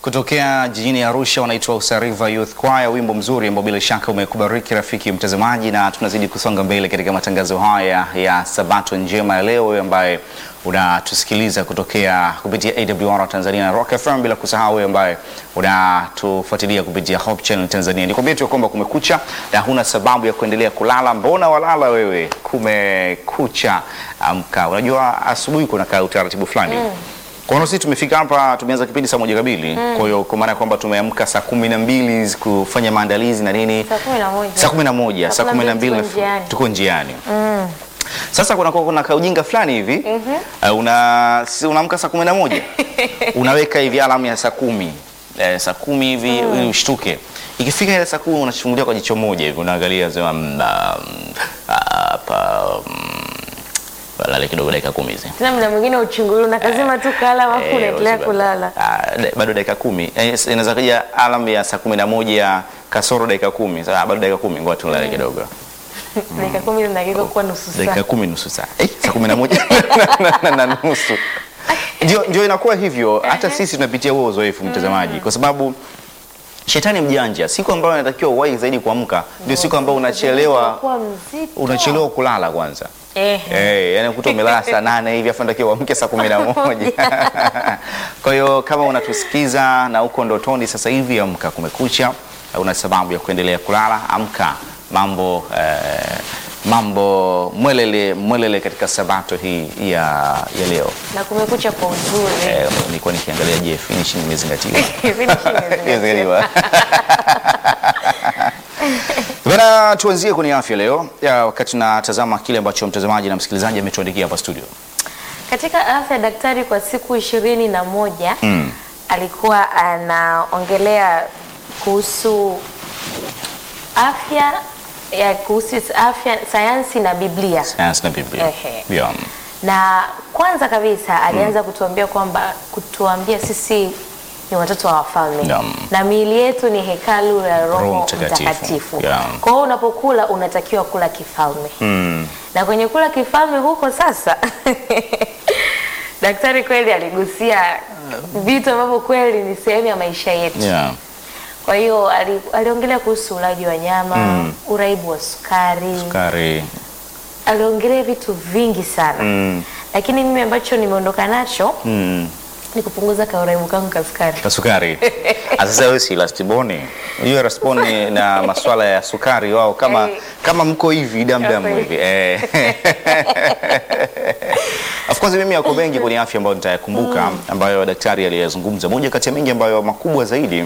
kutokea jijini Arusha wanaitwa Usariva Youth Choir, wimbo mzuri ambao bila shaka umekubariki rafiki mtazamaji, na tunazidi kusonga mbele katika matangazo haya ya Sabato njema ya leo, wewe ambaye unatusikiliza kutokea kupitia AWR Tanzania na Rock FM, bila kusahau wewe ambaye unatufuatilia kupitia Hope Channel Tanzania. Nikwambie tu kwamba kumekucha na huna sababu ya kuendelea kulala. Mbona walala wewe? Kumekucha, amka. Unajua asubuhi kuna ka utaratibu fulani kwa hiyo sisi tumefika hapa, tumeanza kipindi saa moja kamili. Kwa hiyo kwa maana ya kwamba tumeamka saa kumi na mbili kufanya maandalizi na nini, Saa kumi na moja. saa kumi na moja saa Saa kumi na mbili tuko njiani. tuko njiani. Sasa kuna kuna kaujinga fulani hivi uh, una si unaamka saa kumi na moja unaweka hivi alamu ya saa kumi eh, saa kumi hivi ili ushtuke. Ikifika ile saa kumi unachungulia kwa jicho moja hivi unaangalia sema mm, ah, mm, hapa mm, lale kidogo dakika kumi hizi Tena muda mwingine uchungulu na kazima tu kala alafu Eh, unaendelea usiba- kulala. Ah, da- bado dakika kumi Eh, s- inaweza kuja alam ya saa kumi na moja kasoro dakika kumi Sasa, bado dakika kumi ngoja tulale kidogo Dakika kumi zinageuka kuwa nusu dakika saa. kumi nusu saa eh, saa kumi na moja na, na, na nusu ndio, ndio inakuwa hivyo hata sisi tunapitia huo uzoefu mtazamaji kwa sababu shetani mjanja siku ambayo inatakiwa uwahi zaidi kuamka ndio siku ambayo unachelewa Kuwa mzito. unachelewa kulala kwanza Eh. Eh, yani kuta umelala saa nane hivi afu natakiwa uamke saa kumi na moja. Kwa hiyo kama unatusikiza na uko ndotoni sasa hivi, amka, kumekucha, una sababu ya kuendelea kulala, amka. Mambo eh, mambo mwelele mwelele katika sabato hii ya, ya leo. Na kumekucha kwa uzuri. Eh, nilikuwa nikiangalia je, finish imezingatiwa. Finish imezingatiwa. Imezingatiwa. Bana, tuanzie kwenye afya leo ya, wakati tunatazama kile ambacho mtazamaji na msikilizaji ametuandikia hapa studio. Katika afya daktari kwa siku ishirini na moja Mm. alikuwa anaongelea kuhusu afya ya kuhusu afya sayansi na Biblia. Sayansi na Biblia. Ehe. Yeah. Na kwanza kabisa alianza kutuambia kwamba kutuambia sisi ni watoto wa wafalme Naam. na miili yetu ni hekalu la Roho Roho Mtakatifu. Mtakatifu. Yeah. Kwa hiyo unapokula unatakiwa kula kifalme Mm. na kwenye kula kifalme huko sasa daktari kweli aligusia vitu ambavyo kweli ni sehemu ya maisha yetu. Yeah. Kwa hiyo ali, aliongelea kuhusu ulaji wa nyama Mm. uraibu wa sukari, Kari. aliongelea vitu vingi sana Mm. lakini mimi ambacho nimeondoka nacho Mm. ni kupunguza kauraibu kangu ka sukari. Kasukari. Ah, Sasa wewe si lastiboni. Hiyo lastiboni na masuala ya sukari wao kama Eh. kama mko hivi damdamu Kweli. hivi. Eh. Of course mimi yako mengi kwenye afya ambayo nitayakumbuka ambayo daktari aliyazungumza. Moja kati ya mengi ambayo makubwa zaidi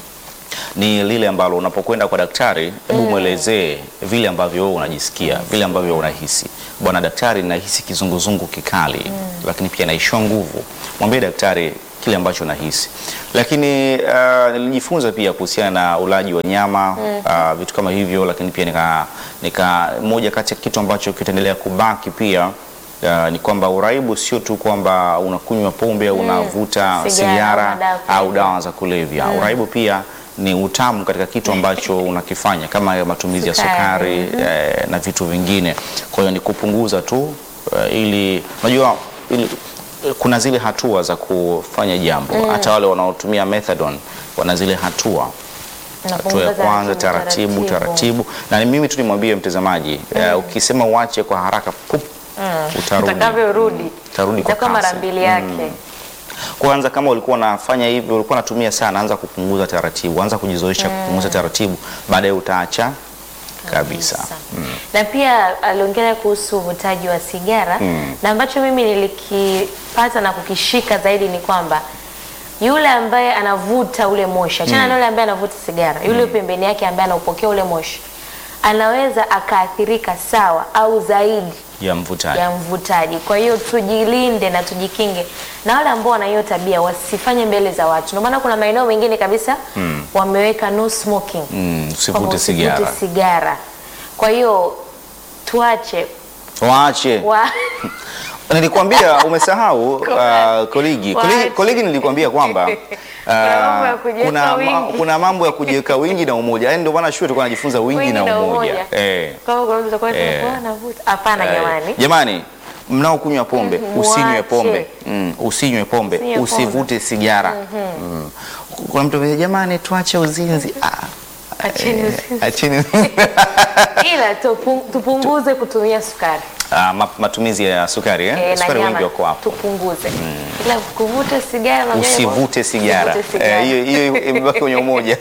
ni lile ambalo unapokwenda kwa daktari, hebu mwelezee vile ambavyo wewe unajisikia, vile ambavyo unahisi. Bwana daktari, nahisi kizunguzungu kikali, lakini pia naishiwa nguvu. Mwambie daktari kile ambacho nahisi. Lakini uh, nilijifunza pia kuhusiana na ulaji wa nyama uh, vitu kama hivyo, lakini pia nika, nika moja kati ya kitu ambacho kitaendelea kubaki pia Uh, ni kwamba uraibu sio tu kwamba unakunywa pombe au unavuta Sigara, sigara madawa ya au kulevya. dawa za kulevya. Uraibu pia ni utamu katika kitu ambacho unakifanya kama ya matumizi ya Sukari. sukari eh, na vitu vingine. Kwa hiyo ni kupunguza tu eh, ili unajua ili, kuna zile hatua za kufanya jambo. Hata wale wanaotumia methadone wana zile hatua hatua ya kwanza taratibu taratibu, na ni mimi tu nimwambie mtazamaji eh, ukisema uache kwa haraka pup, utarudi Utakavyorudi utarudi kwa itakuwa mara kasi. mbili yake. Kwanza kama ulikuwa unafanya hivyo, ulikuwa unatumia sana, anza kupunguza taratibu, anza kujizoesha kupunguza taratibu, baadaye utaacha kabisa. Na pia aliongelea kuhusu uvutaji wa sigara na ambacho mimi nilikipata na kukishika zaidi ni kwamba yule ambaye anavuta ule moshi, achana na yule ambaye anavuta sigara, yule pembeni yake ambaye anaupokea ule moshi anaweza akaathirika sawa au zaidi ya mvutaji. ya mvutaji. Kwa hiyo tujilinde na tujikinge, na wale ambao wana hiyo tabia wasifanye mbele za watu. Ndio maana kuna maeneo mengine kabisa wameweka no smoking, Mm, kwamba usivute usivute sigara. sigara. Kwa hiyo tuache Waache. wa Nilikwambia umesahau uh, koligi. koligi. Waache. Koligi nilikwambia kwamba Kuna mambo ya uh, kujiweka kuna, ma, wingi. kuna mambo ya kujiweka wingi na umoja. Yaani ndio maana shule tulikuwa tunajifunza wingi, Wingi na na umoja. umoja. Eh. kama kuna mtu atakuwa Eh. anakuwa anavuta. Hapana Eh, jamani. Jamani, mnaokunywa pombe Mhm, usinywe muache. pombe mm, usinywe pombe Usinywe pombe. usivute sigara mm. kuna mtu amesema, jamani tuache uzinzi ah, Acheni eh, uzinzi. acheni ila tupu- tupunguze kutumia sukari Ah, ma- matumizi ya sukari eh? Eh, na sukari nyama wengi wako hapo tupunguze, ila kuvuta sigara na nyama- usivute sigara usivute sigara. Eh, hiyo hiyo imebaki kwenye umoja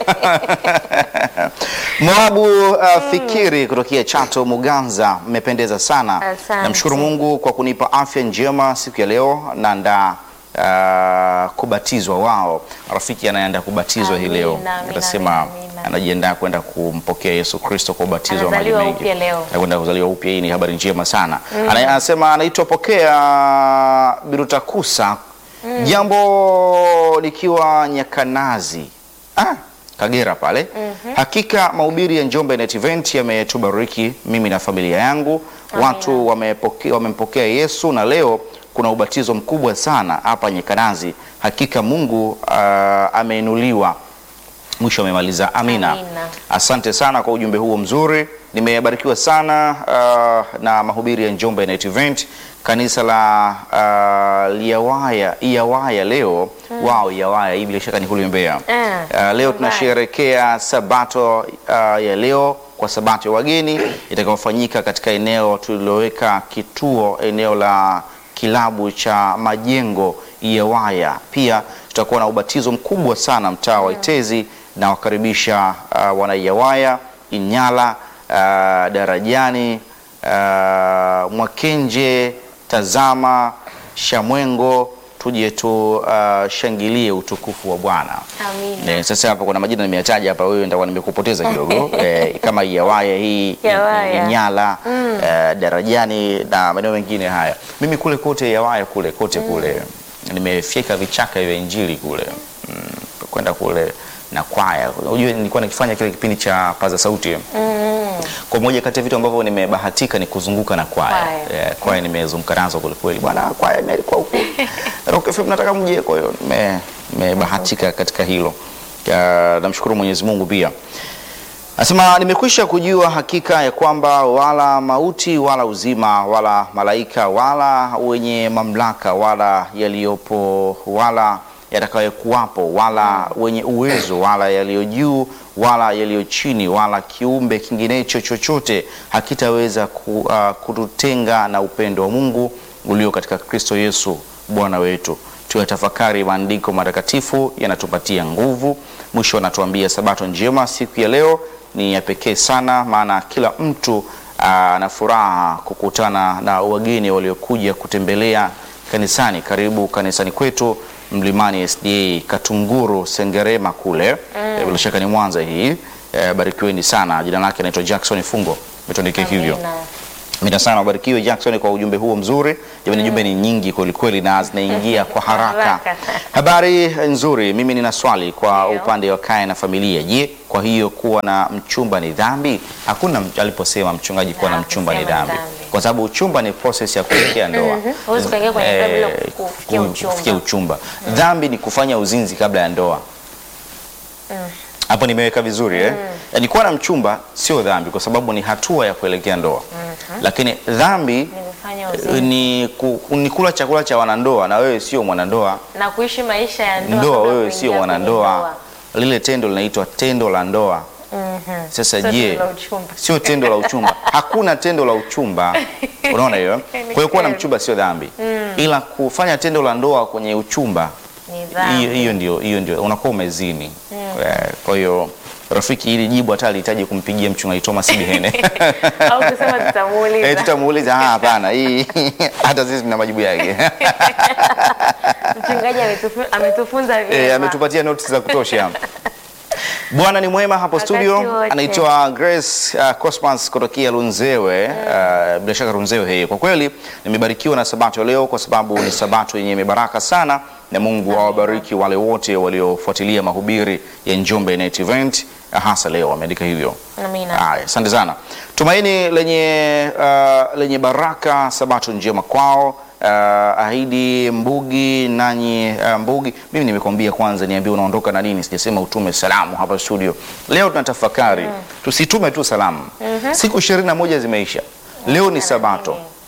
Moabu uh, Fikiri kutokea Chato Muganza, mmependeza sana. Asante. Namshukuru Mungu kwa kunipa afya njema siku ya leo na nda uh, kubatizwa wao. Rafiki anaenda kubatizwa hii leo, Amina, amina, atasema amina. anajiandaa kwenda kumpokea Yesu Kristo kwa ubatizo wa maji Anazaliwa mengi. upya leo. Anakwenda kuzaliwa upya. Hii ni habari njema sana. Ana- Anasema anaitwa Pokea Birutakusa, jambo likiwa Nyakanazi ah, Kagera pale. Hakika mahubiri ya Njombe Net Event yametubariki mimi na familia yangu. Watu wamepokea wamempokea Yesu na leo kuna ubatizo mkubwa sana hapa Nyakanazi. Hakika Mungu ah, ameinuliwa. Mwisho amemaliza amina. Amina. Asante sana kwa ujumbe huo mzuri, nimebarikiwa sana uh, na mahubiri ya Njombe Night Event kanisa la uh, Liawaya Iawaya leo wao Iawaya hii bila shaka ni kule Mbeya. Eh, Uh, leo Mbeya. tunasherehekea sabato uh, ya leo kwa sabato ya wageni itakayofanyika katika eneo tuliloweka kituo eneo la kilabu cha majengo Iawaya. Pia tutakuwa na ubatizo mkubwa sana mtaa wa Itezi na wakaribisha uh, wana Iawaya, Inyala, uh, Darajani, uh, Mwakenje, Tazama, Shamwengo, tuje tushangilie utukufu wa Bwana. Amina. Eh, sasa hapa kuna majina nimeyataja hapa, wewe nitakuwa nimekupoteza kidogo eh, kama Iawaya hii Iawaya. Inyala eh, Darajani na maeneo mengine haya. Mimi kule kote Iawaya kule kote kule nimefyeka vichaka vya Injili kule mm, kwenda kule na kwaya. Unajua nilikuwa nikifanya kile kipindi cha paza sauti kwa moja kati ya vitu ambavyo nimebahatika ni kuzunguka na kwaya. Kwaya. Eh, kwaya nimezunguka nazo kweli kweli. Bwana kwaya imelikuwa huku. Rock FM nataka mje kwa hiyo nime- nimebahatika katika hilo. Ya, Namshukuru Mwenyezi Mungu pia. Nasema nimekwisha kujua hakika ya kwamba wala mauti wala uzima wala malaika wala wenye mamlaka wala yaliyopo wala yatakayokuwapo wala wenye uwezo wala yaliyo juu wala yaliyo chini wala kiumbe kinginecho chochote hakitaweza ku, uh, kututenga na upendo wa Mungu ulio katika Kristo Yesu Bwana wetu. Tuyatafakari maandiko matakatifu, yanatupatia nguvu. Mwisho anatuambia sabato njema siku ya leo ni ya pekee sana, maana kila mtu ana furaha kukutana na wageni waliokuja kutembelea kanisani. Karibu kanisani kwetu Mlimani SDA Katunguru Sengerema kule Eh, bila shaka ni Mwanza hii. Eh, barikiweni sana. Jina lake anaitwa Jackson Fungo, umetuandikia hivyo. Amina. Amina sana, ubarikiwe Jackson kwa ujumbe huo mzuri. Jamani, jumbe ni nyingi kweli kweli na zinaingia kwa haraka. Haraka. Habari nzuri. Mimi nina swali kwa Ndio. upande wa kaya na familia. Je, kwa hiyo kuwa na mchumba ni dhambi? Hakuna m- aliposema mchungaji kuwa na mchumba ni Hakusema dhambi, dhambi. kwa sababu uchumba ni process ya kuelekea ndoa. Huwezi kuingia kwenye ndoa bila Eh, kufikia ku- uchumba. kufikia uchumba. Dhambi ni kufanya uzinzi kabla ya ndoa. Hapo nimeweka vizuri eh? Yaani kuwa na mchumba sio dhambi kwa sababu ni hatua ya kuelekea ndoa. Lakini dhambi Nimefanya eh, uzinzi. ni, ku, ni kula chakula cha wanandoa na wewe sio mwanandoa. na kuishi maisha ya ndoa Ndoa kabla wewe kuingia sio kwenye mwanandoa. ndoa. Lile tendo linaitwa tendo la ndoa. Mhm. Sasa Sio je, tendo la uchumba. sio tendo la uchumba. Hakuna tendo la uchumba. Unaona hiyo? Kwa hiyo kuwa na kweli. mchumba sio dhambi, ila kufanya tendo la ndoa kwenye uchumba Ni dhambi. hiyo hiyo ndio hiyo ndio unakuwa umezini. Eh, Kwa hiyo rafiki, hili jibu hata alihitaji kumpigia mchungaji Thomas Bihene. Au kusema tutamuuliza. Eh, tutamuuliza. Ah, hapana, hii hata sisi tuna majibu yake. Mchungaji ametufu- ametufunza Eh, vyema. ametupatia notes za kutosha. Bwana ni mwema hapo Wakati studio. wote. Anaitwa Grace uh, Cosmas kutokea Runzewe. Uh, bila shaka Runzewe hii. Kwa kweli nimebarikiwa na sabato leo kwa sababu ni sabato yenye mibaraka sana na Mungu awabariki wale wote waliofuatilia mahubiri ya Njombe Night Event uh, hasa leo wameandika hivyo. Amina. Haya, asante sana. Tumaini lenye uh, lenye baraka, sabato njema kwao. Uh, ahidi Mbugi nanyi uh, Mbugi, mimi nimekwambia kwanza, niambie unaondoka na nini. Sijasema utume salamu hapa studio. Leo tunatafakari, tusitume tu salamu. Siku ishirini na moja zimeisha, leo ni sabato.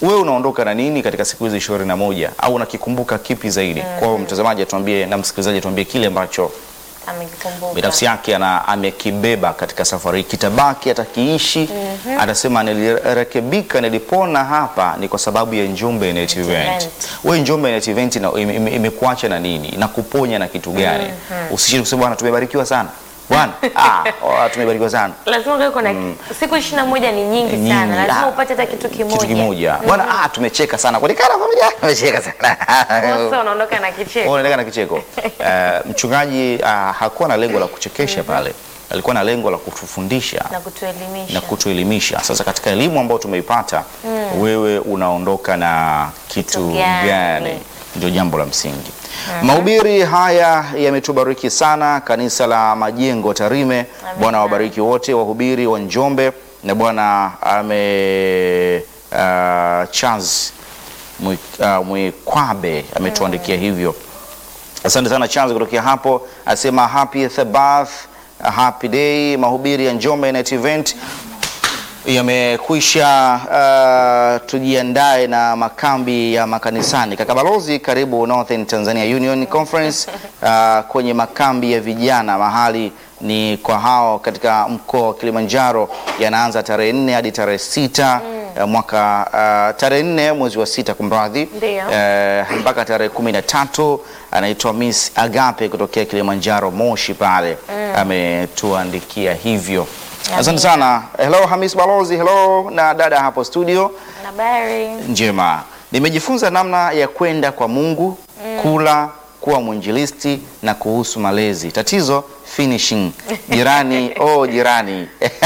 wewe unaondoka na nini katika siku hizi ishirini na moja au unakikumbuka kipi zaidi? Kwa hiyo mtazamaji atuambie na msikilizaji atuambie kile ambacho Amekikumbuka. binafsi yake ana amekibeba katika safari hii, kitabaki, atakiishi. Atasema nilirekebika, nilipona hapa ni kwa sababu ya Njombe Net Event. Event. Wewe Njombe Net Event ina- ime- ime- imekuacha na nini? Inakuponya na kitu gani? Usishinde kusema bwana, tumebarikiwa sana bwana, ah, oh, tumebarikiwa sana lazima ukae kuna siku ishirini na moja ni nyingi Nyingi. sana, Ah, lazima upate hata kitu kimoja. kitu kimoja bwana, ah, tumecheka sana kuonekana familia, tumecheka sana Sasa unaondoka na kicheko. unaendelea na kicheko. Eh, mchungaji ah, hakuwa na lengo la kuchekesha pale, alikuwa na lengo la kutufundisha na kutuelimisha. na kutuelimisha. Sasa katika elimu ambayo tumeipata, wewe unaondoka na kitu Kitu gani? gani? Ndio jambo la msingi. Mahubiri haya yametubariki sana, kanisa la Majengo Tarime. Bwana wabariki wote wahubiri wa Njombe, na Bwana ame uh, Charles Mwi- uh, Mwikwabe ametuandikia hivyo. Asante sana Charles kutokea hapo, asema happy Thabath, happy day. Mahubiri ya Njombe Net Event yamekwisha. Uh, tujiandae na makambi ya makanisani. Kaka Balozi, karibu Northern Tanzania Union Conference uh, kwenye makambi ya vijana mahali ni kwa hao katika mkoa wa Kilimanjaro, yanaanza tarehe nne hadi tarehe sita uh, mwaka uh, tarehe nne mwezi wa sita kumradhi, Ndio. eh, mpaka tarehe kumi na tatu anaitwa Miss Agape kutokea Kilimanjaro Moshi pale ametuandikia hivyo. Asante sana. Hello Hamis Balozi, hello na dada hapo studio. Habari. Njema, nimejifunza namna ya kwenda kwa Mungu, kula, kuwa mwinjilisti na kuhusu malezi. Tatizo finishing. Jirani, oh jirani.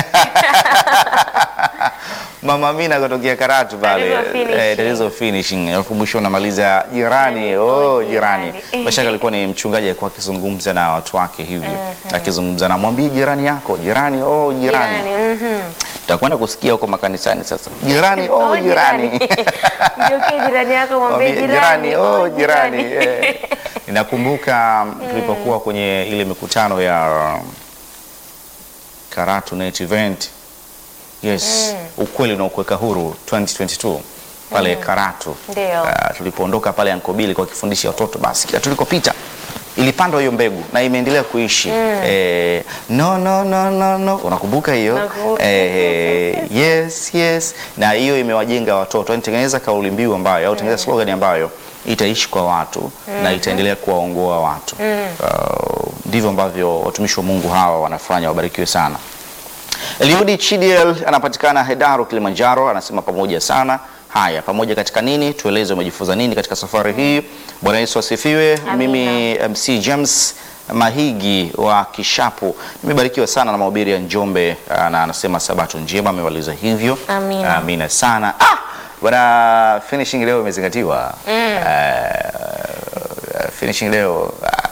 Mama Mina kutokea Karatu pale. Tatizo finishing. Eh, tatizo finishing. Alafu mwisho unamaliza jirani, oh jirani. jirani. Mashaka alikuwa ni mchungaji alikuwa akizungumza na watu wake hivi. Akizungumza na mwambie jirani yako, jirani, oh jirani. Jirani. mhm. Tutakwenda kusikia huko makanisani sasa. Jirani, oh Oh, jirani. Mgeukie jirani yako mwambie Mwambie, jirani. oh jirani. eh. Ninakumbuka tulipokuwa kwenye ile mikutano ya Karatu Net Event. Yes, ukweli na ukuweka huru 2022 pale Karatu. Ndio. Ah, tulipoondoka pale Ankobili kwa kifundisha watoto basi kila tulikopita ilipandwa hiyo mbegu na imeendelea kuishi. Eh, no, no, no, no, no. Unakumbuka hiyo? Nakumbuka. Eh, yes, yes. Na hiyo imewajenga watoto. Yaani tengeneza kauli mbiu ambayo au tengeneza slogan ambayo itaishi kwa watu na itaendelea kuwaongoa watu. Uh, ndivyo ambavyo watumishi wa Mungu hawa wanafanya, wabarikiwe sana. Eliudi Chidiel anapatikana Hedaru, Kilimanjaro, anasema pamoja sana. Haya, pamoja katika nini? Tueleze umejifunza nini katika safari hii. Bwana Yesu asifiwe. Amina. Mimi MC James Mahigi wa Kishapu nimebarikiwa sana na mahubiri ya Njombe, ah, na anasema sabato njema, amemaliza hivyo. Amina. Amina sana. Ah, bwana finishing leo imezingatiwa. Ah, finishing leo ah,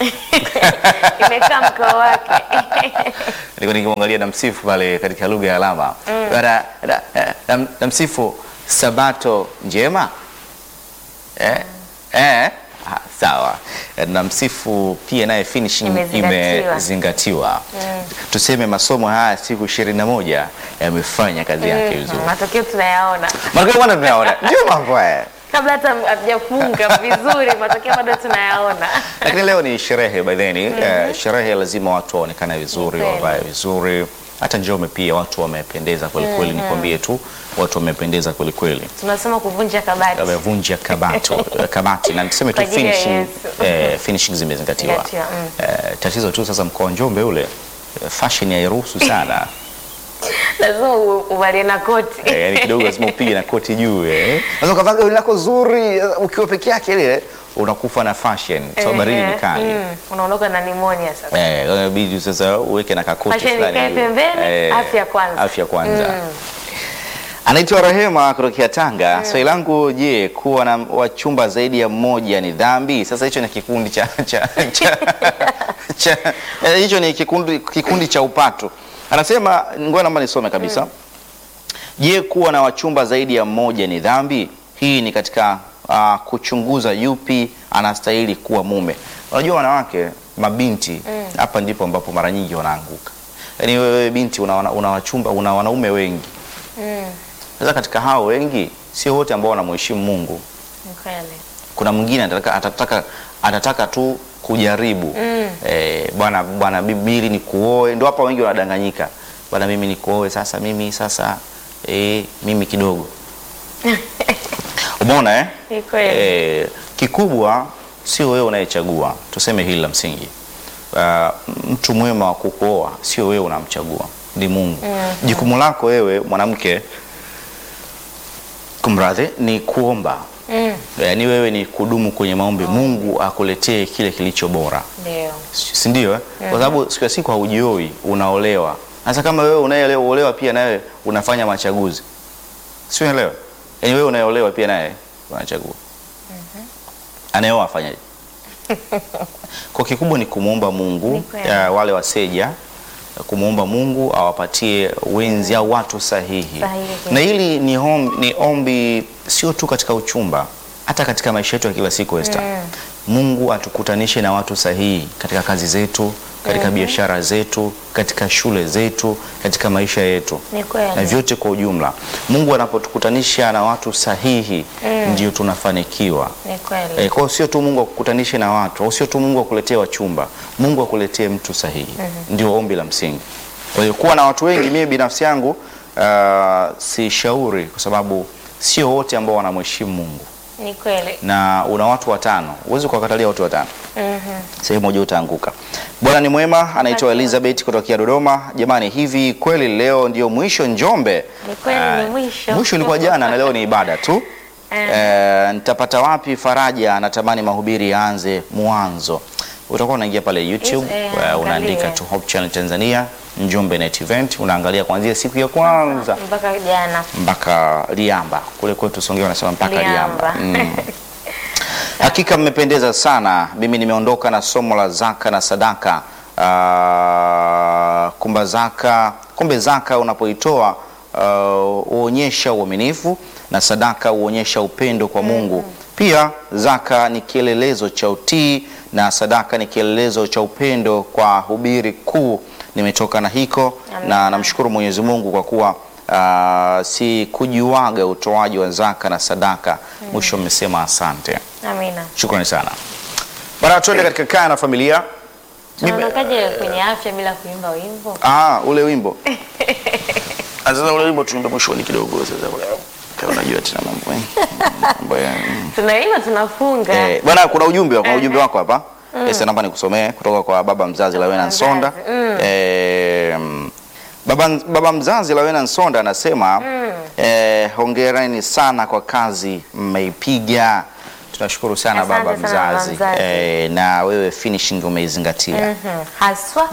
Imekaa mkao wake. nilikuwa nikimwangalia na msifu pale katika lugha ya alama Bwana, na- na- na- na msifu sabato njema eh? Eh? Ah, sawa na msifu pia naye finishing Imezingatiwa. imezingatiwa tuseme masomo haya siku ishirini na moja yamefanya kazi yake vizuri Matokeo tunayaona matokeo bwana tunayaona ndio mambo haya kabla hata hatujafunga vizuri, matokeo bado tunayaona. lakini leo ni sherehe by then eh, sherehe lazima watu waonekane vizuri Kweli. wavae vizuri hata Njombe pia watu wamependeza kweli kweli nikwambie tu watu wamependeza kweli kweli Tunasema kuvunja kabati. wamevunja kabato kabati na niseme tu Kwa ajili ya finishing, Yesu. eh, finishing zimezingatiwa Zingatiwa, mm. eh, tatizo tu sasa mkoa wa Njombe ule eh, fashion hairuhusu sana Lazima u- uvalie na koti. eh, yani kidogo lazima upige na koti juu eh. Unaweza ukavaa gauni lako zuri eh, ukiwa peke yake ile unakufa na fashion sababu baridi ni Eh, kali mm, unaondoka na nimonia sasa. Eh, inabidi sasa uweke na kakoti Fashion fulani ikae hivi. pembeni, afya kwanza. Afya kwanza. Anaitwa Rehema kutokea Tanga. Swali langu, je, kuwa na wachumba zaidi ya mmoja ni dhambi? Sasa hicho ni kikundi cha cha cha, cha eh, hicho ni kikundi kikundi cha upato. Anasema ngoja naomba nisome kabisa. Je, kuwa na wachumba zaidi ya mmoja ni dhambi? Hii ni katika ah, kuchunguza yupi anastahili kuwa mume. Unajua wanawake, mabinti hapa ndipo ambapo mara nyingi wanaanguka. Yaani wewe binti una, una, una wachumba una wanaume wengi Sasa katika hao wengi sio wote ambao wanamheshimu Mungu. Ni kweli. Kuna mwingine atataka, atataka, atataka tu kujaribu Mm. eh, bwana bwana, bibili ni kuoe. Ndio hapa wengi wanadanganyika, bwana, mimi ni kuoe sasa, mimi sasa eh, mimi kidogo umeona eh? Ni kweli. Eh, kikubwa sio wewe unayechagua, tuseme hili la msingi. Uh, mtu mwema wa kukuoa sio wewe unamchagua, ni Mungu. Jukumu lako wewe mwanamke, kumradhi, ni kuomba Mm. yaani wewe ni kudumu kwenye maombi, Mungu akuletee kile kilicho bora, Ndio. si ndio? eh? Kwa sababu siku ya siku haujioi, unaolewa. Sasa kama wewe unayeolewa pia nawe unafanya machaguzi, si unaelewa? Yaani wewe unayeolewa pia naye unachagua, anayeoa afanyaje? Kwa kikubwa ni kumwomba Mungu Ni kweli. ya, wale waseja kumwomba Mungu awapatie wenzi au watu sahihi. Sahihi. Na hili ni, hom, ni ombi sio tu katika uchumba, hata katika maisha yetu ya kila siku Esther. Mungu atukutanishe na watu sahihi katika kazi zetu, katika biashara zetu, katika shule zetu, katika maisha yetu Ni kweli. na vyote kwa ujumla. Mungu anapotukutanisha na watu sahihi ndio tunafanikiwa. Ni kweli. E, kwa hiyo sio tu Mungu akukutanishe na watu au sio tu Mungu akuletee wachumba, Mungu akuletee mtu sahihi. Ndio ombi la msingi. Kwa hiyo kuwa na watu wengi, mimi binafsi yangu uh, si shauri, kwa sababu sio wote ambao wanamheshimu Mungu, Ni kweli. na una watu watano, huwezi kuwakatalia watu watano Mhm. sehemu moja utaanguka. Bwana ni mwema, anaitwa Elizabeth kutokea Dodoma. Jamani, hivi kweli leo ndio mwisho Njombe? Ni kweli, Ah, ni mwisho. Mwisho ulikuwa jana na leo ni ibada tu. Eh. Eh, nitapata wapi faraja? Natamani mahubiri yaanze mwanzo. Utakuwa unaingia pale YouTube, Eh, eh, angalia. unaandika tu Hope Channel Tanzania Njombe Net Event, unaangalia kuanzia siku ya kwanza Mpaka jana. mpaka Liamba. Kule kwetu Songea wanasema mpaka Liamba. Liamba. Mm. Hakika mmependeza sana. Mimi nimeondoka na somo la zaka na sadaka. Ah, kumba zaka, kumbe zaka unapoitoa ah, huonyesha uaminifu na sadaka huonyesha upendo kwa Mungu. Pia zaka ni kielelezo cha utii na sadaka ni kielelezo cha upendo kwa hubiri kuu. Nimetoka na hiko Amen. na namshukuru Mwenyezi Mungu kwa kuwa ah, si kujiwaga utoaji wa zaka na sadaka. Mwisho mmesema asante. Amina. Shukrani sana bana, tuende katika kaya na familia. Mimi- Tunaondokaje kwenye afya bila kuimba wimbo? Ah, ule wimbo Ah, sasa ule wimbo tuimbe mwishoni kidogo. Sasa kama unajua tena mambo mengi. mambo ya Tunaimba tunafunga. eh, bwana, kuna ujumbe kuna ujumbe wako hapa Yes, naomba nikusomee kutoka kwa baba mzazi Lawena mzazi, Nsonda. mm. Eh, baba, baba mzazi Lawena Nsonda anasema eh, hongereni sana kwa kazi mmeipiga. Tunashukuru sana Asante baba sana baba mzazi, mzazi. Eh, na wewe finishing umeizingatia. Mhm. Haswa.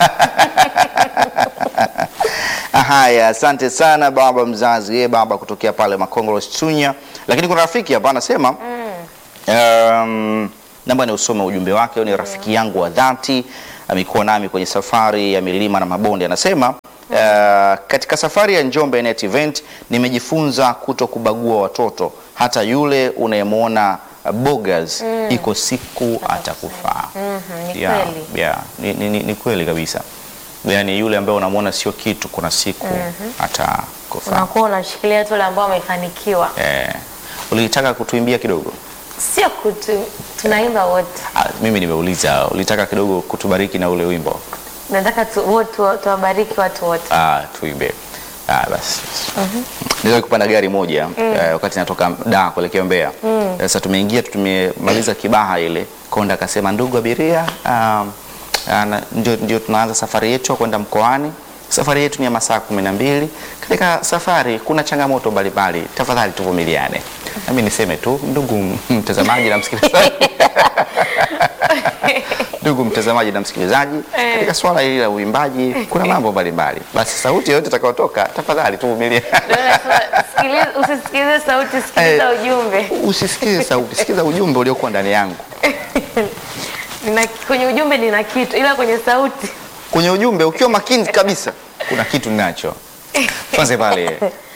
Haya, asante sana baba mzazi, ye baba kutokea pale Makongoro Chunya. Lakini kuna rafiki hapa anasema um, naomba ni usome ujumbe wake. Huyu ni rafiki yangu wa dhati, amekuwa nami kwenye safari ya milima na mabonde. Anasema uh, katika safari ya Njombe Net Event nimejifunza kuto kubagua watoto, hata yule unayemwona uh, bogas iko siku atakufaa. Mhm, ni Yeah, kweli. yeah, ni, ni, ni, ni kweli kabisa. Yaani yule ambaye unamwona sio kitu, kuna siku atakufaa. Unakuwa unashikilia tu wale ambao wamefanikiwa. Eh, ulitaka kutuimbia kidogo? Sio kutu, tunaimba wote. Ah, mimi nimeuliza, ulitaka kidogo kutubariki na ule wimbo? Nataka tu, wote tuwabariki watu wote. Ah, tuimbe. Ah, basi. Niliwahi kupanda gari moja eh, wakati natoka Dar kuelekea Mbeya. Sasa tumeingia tu tumemaliza Kibaha ile. Konda akasema ndugu abiria, um, ana- ndio, ndio tunaanza safari yetu ya kwenda mkoani. Safari yetu ni ya masaa kumi na mbili. Katika safari kuna changamoto mbalimbali, tafadhali tuvumiliane. Nami niseme tu ndugu mtazamaji na msikilizaji ndugu mtazamaji na msikilizaji, Eh. katika swala hili la uimbaji kuna mambo mbalimbali. Basi sauti yoyote itakayotoka, tafadhali tuvumilie. Ndio nasema, sikiliza- Usisikilize sauti, sikiliza Eh. ujumbe. Usisikize sauti, sikiza ujumbe uliokuwa ndani yangu. Nina, kwenye ujumbe nina kitu, ila kwenye sauti Kwenye ujumbe ukiwa makini kabisa, kuna kitu ninacho. Tuanze pale